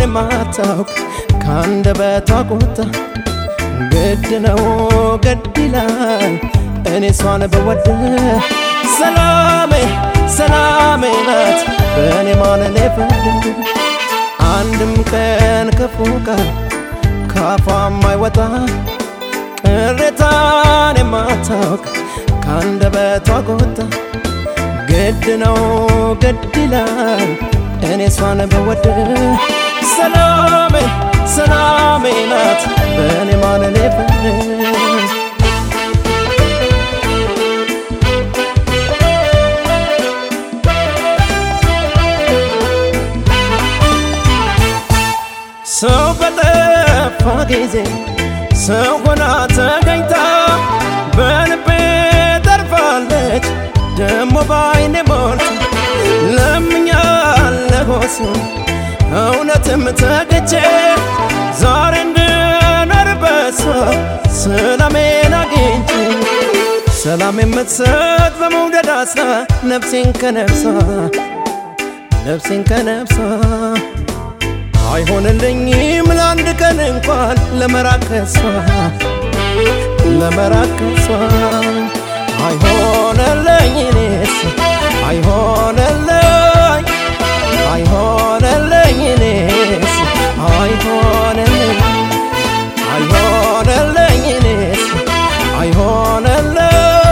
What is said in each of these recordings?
የማታውቅ ከአንደበቷ ቁጣ ግድ ነው ግድ ይላል እኔ እሷን በወድ ሰላሜ ሰላሜ ናት በእኔ ማለሌ ፍርድ አንድም ቀን ክፉ ቃል ካፏ የማይወጣ ቅሬታን የማታውቅ ከአንደበቷ ቁጣ ግድ ነው ግድ ይላል እኔ እሷን በወድ ሰላሜ ሰላሜ ናት በእኔ ማለሌ ፍርድ ሰው በጠፋ ጊዜ ሰው ሆና ተገኝታ በልቤ ተርፋለች ደሞ ባይኔ ሞልታ ለምኛለሁ እሱን እውነትም ተገቼ ዛሬ እንድኖር በሷ ሰላሜን አግኝቼ ሰላም የምትሰጥ በመውደድ አስራ ነፍሴን ከነፍሷ ነፍሴን ከነፍሷ አይሆንልኝም ለአንድ ቀን እንኳን ለመራቅ ከሷ ለመራቅ ከሷ አይሆንልኝ እኔስ አይሆንልኝ አይሆንልኝ እኔስ አይሆንልኝ አይሆንልኝ እኔስ አይሆንልኝ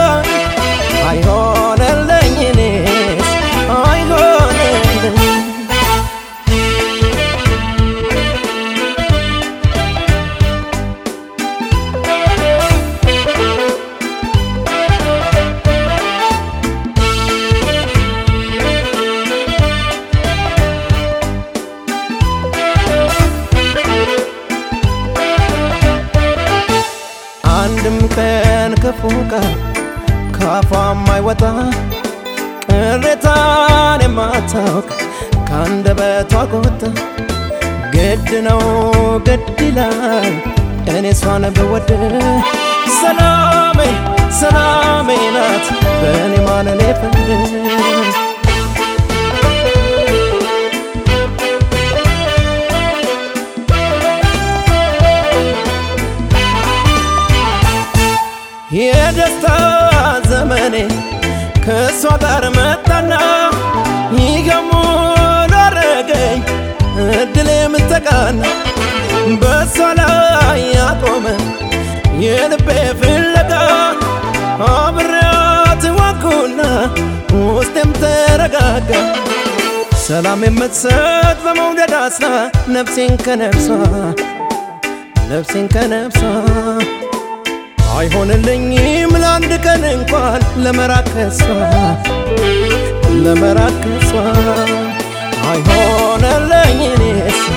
አይሆንልኝ እኔስ አይሆንልኝ አንድም ቀን ክፉ ቃል ካፏ የማይወጣ ቅሬታን የማታውቅ ከአንደበቷ ቁጣ ግድ ነው ግድ ይላል እኔ እሷን ብወድ ሰላሜ ሰላሜ ናት በእኔ ማለሌ ፍርድ የደስታ ዘመኔ ከእሷ ጋር መጣና ይገሙን አረገኝ እድል የምተቃና በእሷ ላይ ያቆመ የልቤ ፍለጋ አብሬያት ዋኩና ውስጤም ተረጋጋ ሰላም የምትሰጥ በመውደድ አስራ ነፍሴን ከነፍሷ ነፍሴን ከነፍሷ አይሆንልኝም ለአንድ ቀን እንኳን ለመራቅ ከሷ ለመራቅ ከሷ አይሆንልኝ እኔስ